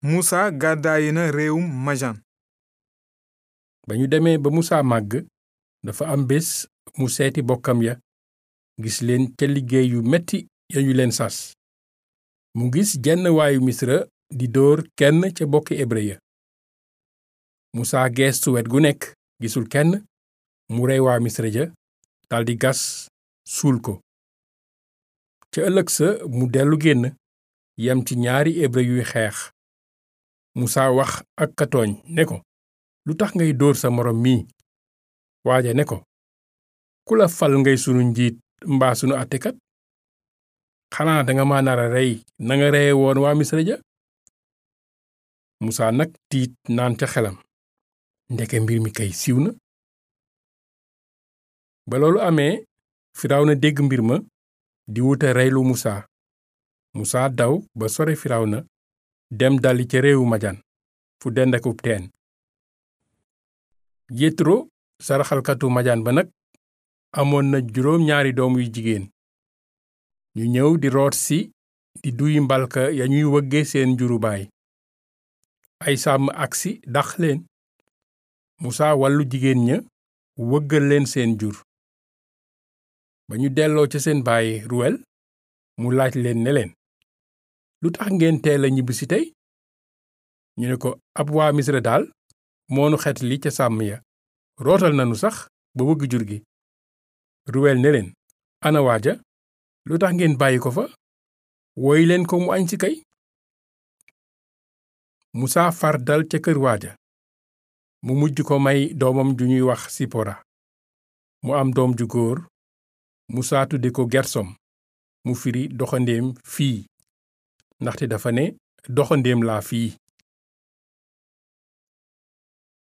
Musa gàddaayi na réewum Majan ba ñu demee ba Musaa màgg dafa am bés mu seeti bokkam ya gis leen ca liggéey yu metti ya ñu leen sas mu gis jenn waayu misra di dóor kenn ca bokki hébrë ya Musaa geestu wet gu nekk gisul kenn mu rey waa misra ja daldi gas suul ko ca ëllëg sa mu dellu génn yem ci ñaari hébrë yuy xeex Musaa wax ak ka tooñ ne ko lu tax ngay dóor sa moroom mii waaja ne ko ku la fal ngay sunu njiit mbaa sunu àttekat xanaa danga ma nara rey nanga reye woon waa misra ja musaa nag tiit naan ca xelam ndeke mbir mi kay siiw na ba loolu amee firawna dégg mbir ma di wuta reylu musaa musaa daw ba sore firawna dem dali ca réewu majan fu dend akub teen yétro saraxalkatu majaan ba nag amoon na juróom ñaari doom yu jigéen ñu ñëw di root si di duy mbalka ya ñuy wëgge seen njuru baay ay sàmm agsi dax leen musaa wàllu jigéen ña wëggal leen seen jur ba ñu delloo ca seen baay ruwel mu laaj leen ne leen lu tax ngeen teel a ñibbisi tey ñu ne ko ab waa misra daal moonu xet li ca sàmm ya rootal nanu sax ba wëgg jur gi ruwel ne leen ana waaja lu tax ngeen bàyyi ko fa woy leen ko mu añ si kay musaa far dal ca kër waaja mu mujj ko may doomam ju ñuy wax sipora mu am doom ju góor musaa tudde ko gersom mu firi doxandéem fii ndaxte dafa ne doxandéem laa fii